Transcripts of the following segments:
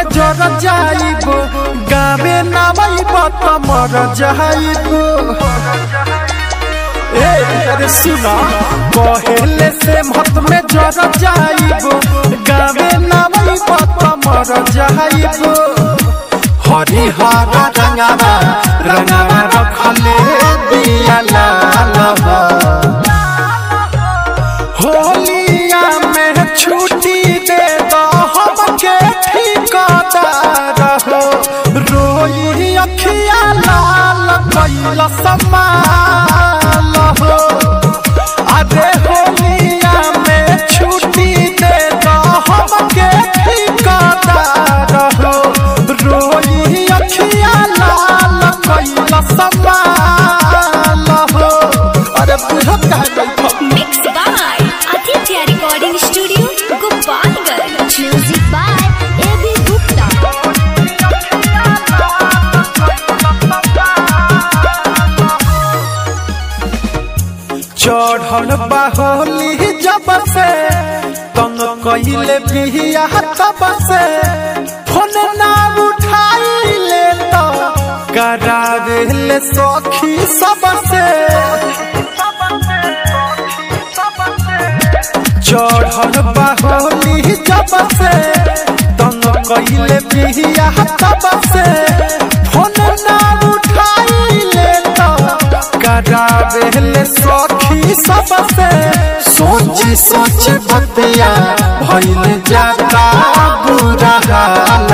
जर जाइब गावे नामाइब त मर जाइब ए अरे सुना पहले से मत में जर जाइब गावे नामाइब त मर जाइब हरिहर रंगावा रंगावा रखले दिया लाल होलिया में छुट्टी दे दो हमके ठिकादार हो रोई अखिया लाल कैल समाल हो अरे होलिया में छुट्टी दे दो हमके ठिकादार हो रोई अखिया लाल कैल समाल हो अरे बुझत कहे बैठो Mixed by Aditya Recording Studio, Gopalgarh. Music by A.B. Gupta. चढ़ल बाहोली जब से तंग कइले बिहिया तब से फोन ना उठाइले तो करावेले सखी सब से चढ़ल बाहोली जब से तंग कइले बिहिया तब से फोन ना उठाइले तो करावेले सखी सब से सोची सोच बतिया भइल जाता बुरा हाल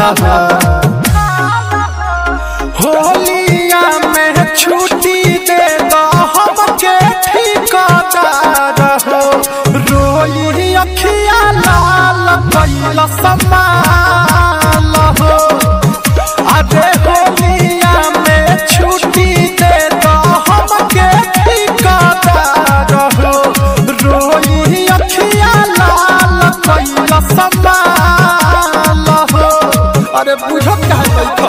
होलिया में छुट्टी दे दो हमके ठिकादार हो रोई अखिया लाल कैल समाल हो अरे होलिया में छुट्टी दे दो हमके ठिकादार हो रोई अखिया लाल कैल समाल हो अरे बुझत कहे बैठो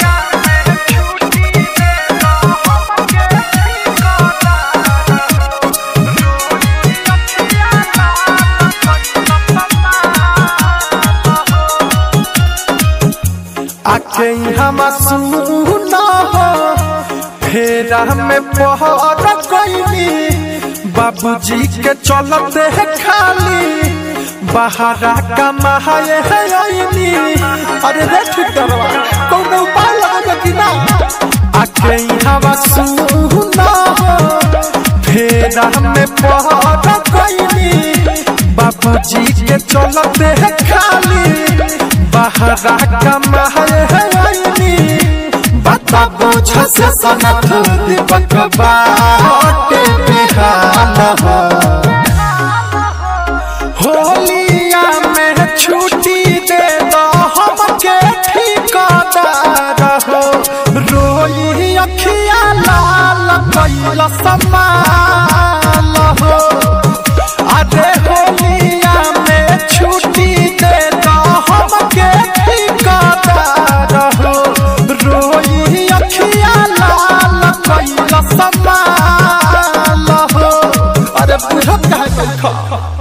आके हम सुना हो फेरा में पहर कैली बाबूजी के चलते है खाली बहारा कमाए है ओइनी अरे रे ठिकरवा कौन उपाय लगा कि ना आके हम सुना हो फेरा में पहर कैली बाबूजी के चलते है खाली बहरा कमाए है आईनी बता बुझ से सनत दीपक बाटे बेहाल हो होलिया में छुट्टी दे दो हमके ठिकादार हो रोई अखिया लाल कैल समाल हो अरे होलिया में छुट्टी दे दो हमके ठिकादार हो रोई अखिया लाल कैल समाल हो अरे बुझत कहे बैठो